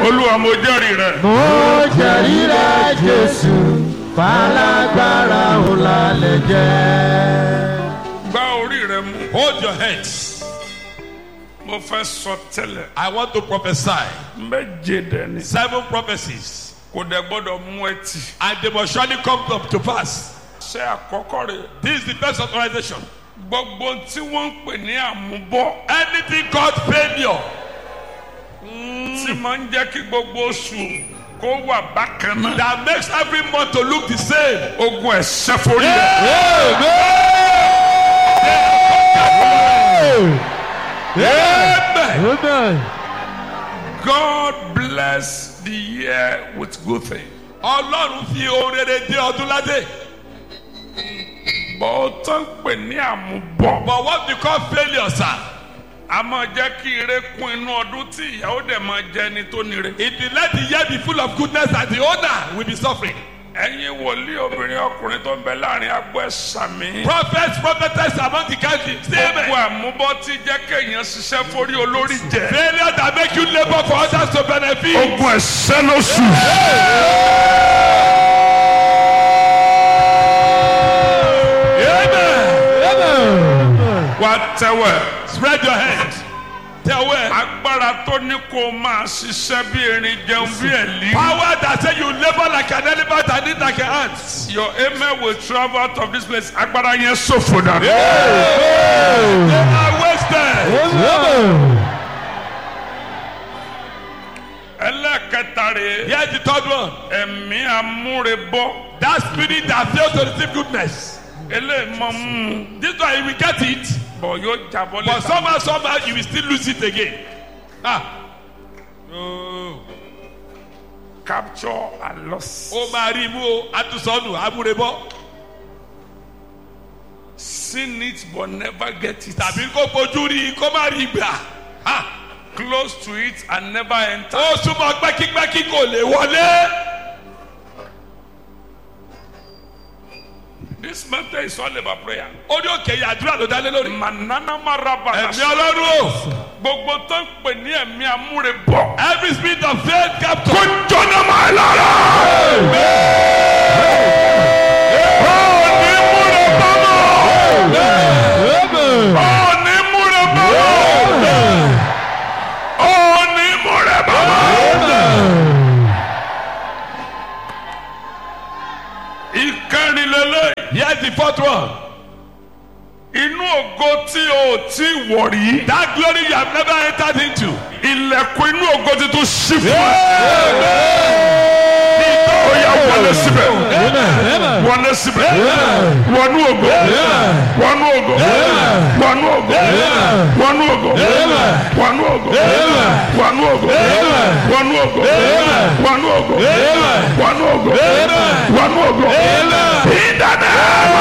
olúwa mo jẹ́rìí rẹ. mo jẹ̀rí rẹ̀ jésù falágbára òun la lè jẹ́. gbá orí rẹ mú. Hold your hands. mo fẹ́ sọ tẹ́lẹ̀. I want to prophesy méje dẹni. seven prophecies, kò dẹ̀ gbọ́dọ̀ mú ẹtì. and they must surely come up to pass. ṣé àkọ́kọ́ rẹ̀. This is the first authorization. gbogbo tí wọ́n ń pè ní àmúbọ́. Anything called failure tí máa ń jẹ́ kí gbogbo oṣù kó wà bákan náà. that makes every month to look the same. ogun ẹ̀ṣẹ́ forí rẹ̀. Amen. amen. God bless the year with good things. Ọlọ́run fi ohun rere dé ọdún ládé. bọ́ tó ń pè ní àmúbọ́. But what we call failure, sir, a máa jẹ́ kí ire kún inú ọdún tí ìyàwó dẹ̀ máa jẹ́ ẹni tó nire. it will let the year be full of goodness and the owner will be suffering. ẹ̀yin wòlíì obìnrin ọkùnrin tó ń bẹ láàrin agbo ẹ̀sà mi. Prophets, prophetess among the country, say gbogbo amen. àmúbọ́ tí jẹ́ kéèyàn ṣiṣẹ́ forí olórí jẹ. Failure that make you labour for others to benefit. ogun ẹ̀ṣẹ́ ló sùn. Amen. wá tẹ́wẹ̀. Spread your hands. Tell where. agbára tó ní kó o máa ṣiṣẹ́ bí erin jẹun bí ẹ̀lí. Power that say you labour like an elephant and eat like an ant. your amen will travel out of this place. agbára yẹn ṣòfò dànù. They are wasted. ẹlẹ́kẹta rèé. Here's the third one. ẹ̀mí amúrebọ́. That spirit that fails to receive goodness. eléyìí mọ mú. This one you will get it. bọ̀ yóò jábọ́ But lẹ́ta. somehow, somehow you will still lose it again. Ah. Oh. capture and loss. Ó máa rí imú o, àtúnṣọ́nù, amúrebọ́. seen it but never get it. Tàbí kó fojú rí kó má rí gbà. Ah. close to it and never enter. Ó súnmọ́ pẹ́kípẹ́kí kò lè wọlé. this matter is all about prayer. Ó ní òkè yìí àdúrà ló dálé lórí. manana maraba. Ẹ̀mí Ọlọ́run o. gbogbo tó ń pè ní ẹ̀mí amúrebọ́. Every spirit of faith capture. kó jọ́nà máa lára. òní múre bámọ̀. òní múre bámọ̀. òní múre bámọ̀. ìkẹrìnlélẹ́yìn. Here's the fourth one. inú ògo tí o ò tí wọ̀ rí. That glory you have never entered into. ilẹ̀kùn inú ògo ti tún ṣí fún ẹ. ó yá wọlé síbẹ̀. wọlé síbẹ̀. wọnú ògo. wọnú ògo. wọnú ògo. wọnú ògo. wọnú ògo. wọnú ògo. wọnú ògo. wọnú ògo. wọnú ògo. wọnú ògo. ìdáná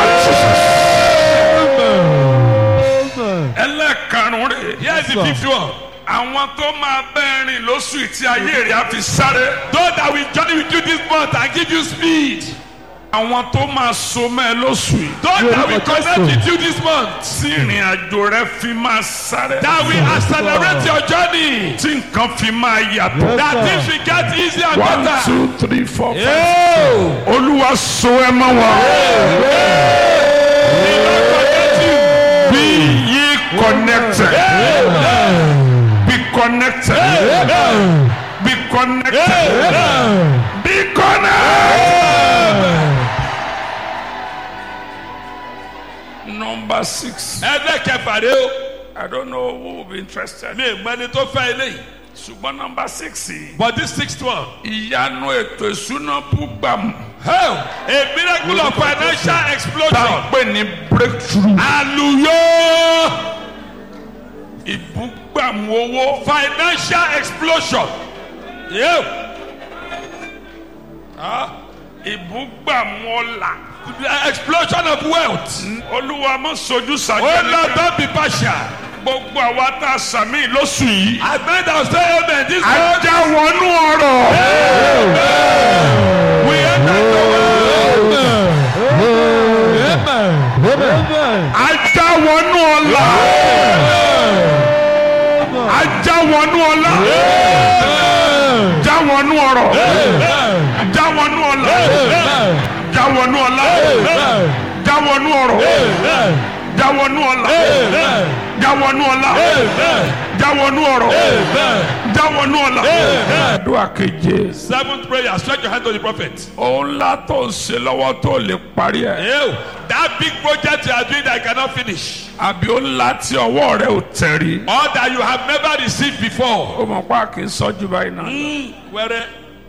ẹlẹ́karùn-ún rẹ̀. Here's the fifth one. àwọn tó máa bẹ́ẹ̀ rìn lóṣù tí ayé rẹ̀ á fi sáré. Those that will journey with you this month and give you speed. àwọn tó máa so mẹ́ ẹ lóṣù yìí. Those that will connect with you this month. tí ìrìn àjò rẹ fi máa sáré. That will accelerate your journey. tí nǹkan fi máa yàtọ̀. That things will get easier and one better. two three four five. Oh, olúwa so ẹ mọ́ wọn. he will connect you. be ye connected. be connected. be connected. be connected. number six. Ẹlẹ́kẹ̀fà rẹ o. I don't know who will be interested. Mi ò mọ ẹni tó fẹ́ eléyìí. ṣùgbọ́n number six yìí. But this sixth one. ìyanu ètò ìṣúná búgbàmù. Hell, a miracle of financial tá a explosion. pè ní breakthrough. Àlùyọ́. ìbúgbàmù owó. Financial explosion. Yeah. ìbúgbàmù ọlà. The explosion of wealth. olúwa mọ sojú Oh sàjẹ́ Lord, don't be partial. gbogbo àwa tá a sàmì lóṣù yìí. I made our say amen this month. ajá wọnú ọrọ̀. We enter the world. ajá wọnú ọlà. ajá wọnú ọlá. já wọnú ọ̀rọ̀ já wọnú ọ̀la já wọnú ọ̀la já wọnú ọ̀rọ̀ já wọnú ọ̀la já wọnú ọ̀la já wọnú ọ̀rọ̀ já wọnú ọ̀la. àdúrà keje Seventh prayer. Stretch your hand to the prophet. òun ńlá tó ń ṣe lọ́wọ́ tó lè parí ẹ̀ Ew, that big project you are doing that I cannot finish. àbí ó ńlá tí ọwọ́ rẹ̀ ò tẹ̀rí. Or that you have never received before. ó mọ̀ pa kì í sọ́jú báyìí náà. Where?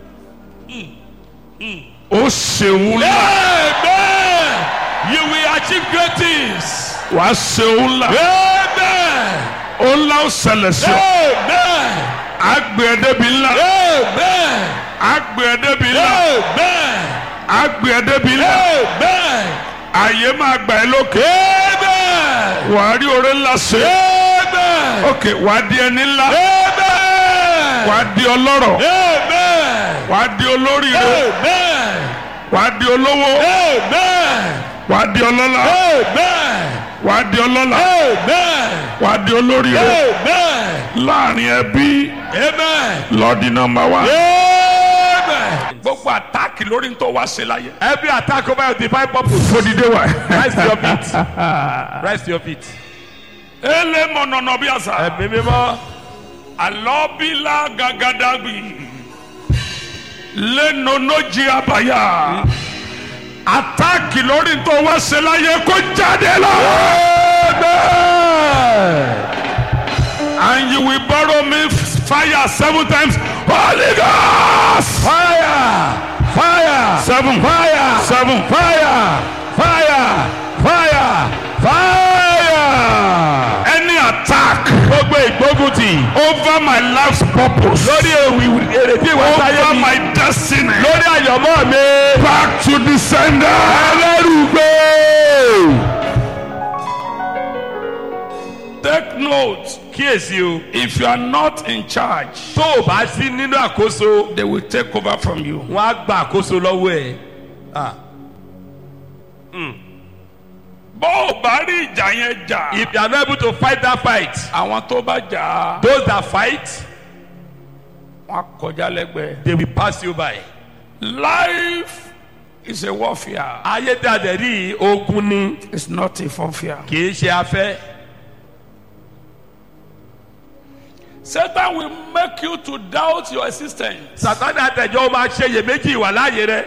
ó ṣeun ńlá Amen. You will achieve great things. wàá ṣeun ńlá Amen. ó ńlá ó ṣẹlẹ̀ sí ọ. Amen. àgbẹ̀ ẹ̀dẹ́bi ńlá Amen. àgbẹ̀ ẹ̀dẹ́bi ńlá Amen. àgbẹ̀ ẹ̀dẹ́bi ńlá Amen. àyè máa gbà ẹ́ lókè. Amen. wàá rí oore ńlá ṣe. Amen. ok wàá di ẹni ńlá Amen. wàá di ọlọ́rọ̀ Amen. wàá di olóríire Amen. wàá di olówó Amen. wàá di ọlọ́lá Amen. wàá di ọlọ́lá Amen. wàá di olóríire Amen. láàrin ẹbí Amen. lọ́ọ̀dì nọ́mbà wa. Amen. gbogbo àtáàkì lórí ń tó wá ṣe láyé. Every attack over your divine purpose. fòdìdé wa. Rise to your feet. Rise to your feet. ele mọ̀nàmọ́ bí àṣà. Ẹ̀mí mímọ́. alọ́bílà gàgàdàgbì lẹ́nọ̀nọ́jì àbáyà àtàkì lórí tó wá ṣe láyé kó jáde lọ. and you will borrow me fire seven times holy ghost. Fire! Fire! seven Fire! seven Fire! Fire! Fire! Fire! any attack Gbogbo ìgbóguntì. over my life's purpose. Lórí èwì èrèdí ìwà sáyé over mi. my destiny. Lórí àyànmọ́ mi. back to the sender. Ẹlẹ́rùgbé. take note. Kíyèsí o. if you are not in charge. Tó o bá sí nínú àkóso, they will take over from you. wọ́n á gba àkóso lọ́wọ́ ẹ̀. Ah. bó o bá rí ìjà yẹn jà. If you are not able to fight that fight, àwọn tó bá jà á. those that fight, wọn á kọjá lẹ́gbẹ̀ẹ́. they will pass you by. life is a warfare. Ayé dàdẹ̀ rí ogun ni it's not a funfair. kì í ṣe afẹ́. satan will make you to doubt your existence. Sàtánì àtẹ̀jọ́ máa ṣe iyèméjì ìwà láàyè rẹ̀.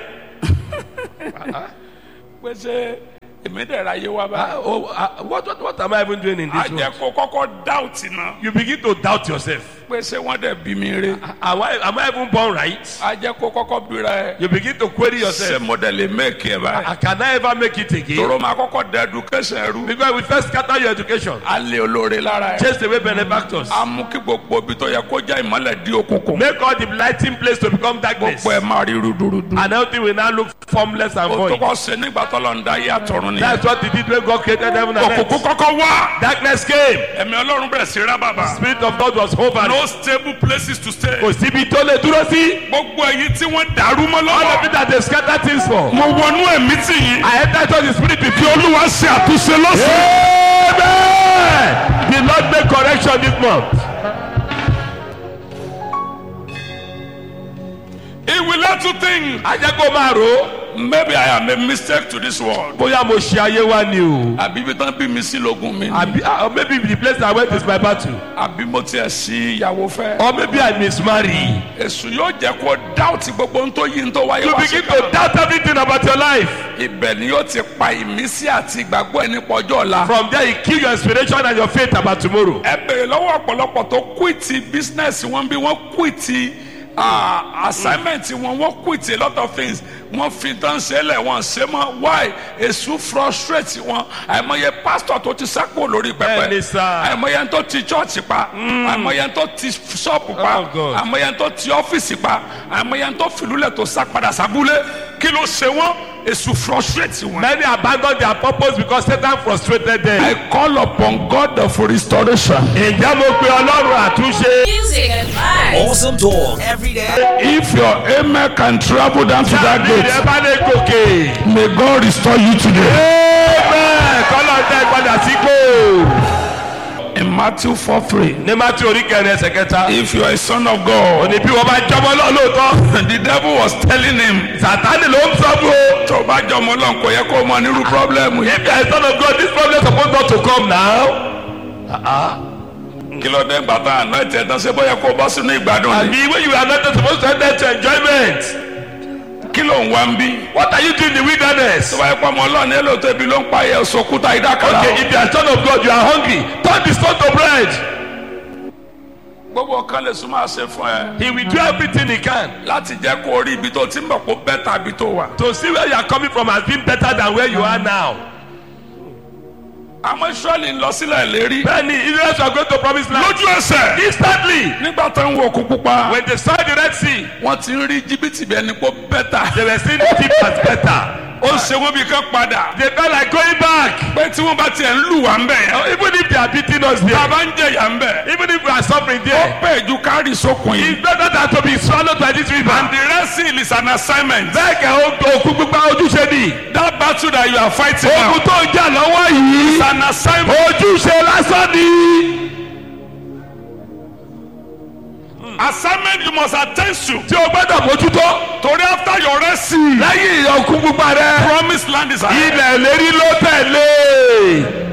pé ṣé èmi dẹ̀ ra ayé wa Ah, báyìí. oh, ah, what, what, what am I even doing in a this jẹ́ world? kó kọ́kọ́ doubt náà. You begin to doubt yourself. pé ṣé wọ́n dẹ̀ bí mi rí. Am I, am I even born right? a jẹ́ kó kọ́kọ́ bíra ẹ̀. You begin to query ṣé yourself. mo dẹ̀ lè make ẹ̀ báyìí. Ah, Can I ever make it again? toro máa kọ́kọ́ dẹ̀ education rú. Because we first scatter your education. a lé olóore lára ẹ̀. Chase away benefactors. a mú kí gbogbo ibi tó yẹ kó já ìmọ́lẹ̀ di òkùnkùn. Make all the lighting place to become darkness. gbogbo ẹ̀ máa rí rúdurùdu. And everything will now look formless and o tó void. kọ́ ṣe nígbà tó lọ ń da ayé àtọ̀run nìyẹn. That's what he did when God created heaven and òkùnkùn earth. kọ́kọ́ wá. Darkness came. ẹ̀mí ọlọ́run bẹ̀rẹ̀ sí rá bàbà. Spirit of God was hovering. no stable places to stay. Kò síbi tó lè dúró sí. gbogbo èyí tí wọ́n dàrú mọ́ All of lọ́wọ́. it that they scatter things for. mo wọnú ẹ̀mí tì yín. I enter into the spirit with kí you. olúwa ṣe àtúnṣe lọ́sàn. Amen. The Lord make correction this month. he will let you think. Ajẹ́ kó máa rò ó. maybe I am a mistake to this world. Bóyá mo ṣe ayé wa ni o. àbí ibi tán bí mi sí lógun mi. ni. Àbí ah, or maybe the place I went is my battle. àbí mo tiẹ̀ sí ìyàwó fẹ́. Or maybe I mismarry. èṣù yóò jẹ́ kó dáùtì gbogbo ohun tó yí ń tó wáyé You wá begin sí to kan. doubt everything about your life. ibẹ̀ ni yóò ti pa ìmísí àti ìgbàgbọ́ ẹni pọ̀jọ́ ọ̀la. From there you kill your inspiration and your faith about tomorrow. ẹ bèrè lọ́wọ́ ọ̀pọ̀lọpọ̀ tó quit business wọn bí wọ́n quit ah, assignment wọn wọ́n quit a lot of things wọ́n fi tán ṣẹlẹ̀ wọ́n ṣe mọ́ why èṣù frustrate wọn àìmọye pastor tó ti sápò lórí pẹpẹ Bẹ́ẹ̀ni sir. àìmọye tó ti church pa àìmọye tó ti shop pa Oh, God. àìmọye tó ti ọ́fíìsì pa àìmọye tó fìlúlẹ̀ tó sá padà sábúlé kí ló ṣe wọ́n èṣù frustrate wọn. Many abandon their purpose because Satan frustrated them. I call upon God for restoration. Ǹjẹ́ mo pe Ọlọ́run àtúnṣe? Music and vibes. Awesome talk every day. If your amen can travel down to that Tábìlì gate, ẹ bá lè gòkè. may God restore you today. Amen. Kọ́lọ́ tẹ padà sí kò. In Matthew four three. ní Matthew orí kẹrin ẹsẹ̀ kẹta. If you are a son of God. òní bí wọ́n bá jọmọ náà lóòótọ́. the devil was telling him. Sàtánì ló ń sọ fún o. tó o bá jọmọ Ọlọ́run kò yẹ kó o mọ nírú pírọ́blẹ́mù yìí. If you are a son of God, this problem suppose not to come now. kí ló dé gbàtà àná ẹ̀tẹ̀ tán ṣe bóyá kó o bọ́ sínú ìgbádùn ni. Àbí when you are not supposed to enter to enjoyment. kí ló ń wá ń bí. What are you doing in the wilderness? tó bá yẹ pé ọmọ Ọlọ́run ní èlò tóbi ló ń pa ẹ̀yẹ sọkúta ìdákàrà. Okay, if you are a son of God, you are hungry. Turn the stone to bread. gbogbo kan lè súnmọ́ àṣẹ fún ẹ. He will do everything he can láti jẹ́ kó o rí ibi tó ti ń bọ̀ kó bẹ́ẹ̀ tàbí tó wà. to see where you are coming from has been better than where you are now. àmọ́ Ísírẹ́lì ń lọ sílẹ̀ lérí. Bẹ́ẹ̀ni, Israel are going to promise land. lójú ẹsẹ̀. Instantly, nígbà tó ń wo òkú pupa. when they saw the Red Sea, wọ́n ti ń rí jìbìtì bí ẹni pé bẹ́tà. they were seeing it as better. ó ń ṣe wọ́n bí kán padà. They felt like going back. pé tí wọ́n bá tiẹ̀ ń lù wá ń bẹ̀ yẹn. Even if they are beating us tá a there, bá ń jẹ̀yà ń bẹ̀. even if we are suffering ó there, pè ju kárì sókun yìí. it's better than to be swallowed by this river. and the rest seal is an assignment. Bẹ́ẹ̀ kẹ́ o- òkú gbígbá ojúṣe ni. that battle that you are fighting now. Ogun tó ń jà lọ́wọ́ yìí, is an assignment. ojúṣe lásán ni. assignment you must attend to. Tí o gbọ́dọ̀ mójútó. torí after your rest seal. Lẹ́yìn òkú gbígbá rẹ̀, promised land is ahead. ilẹ̀ lérí ló tẹ̀lé.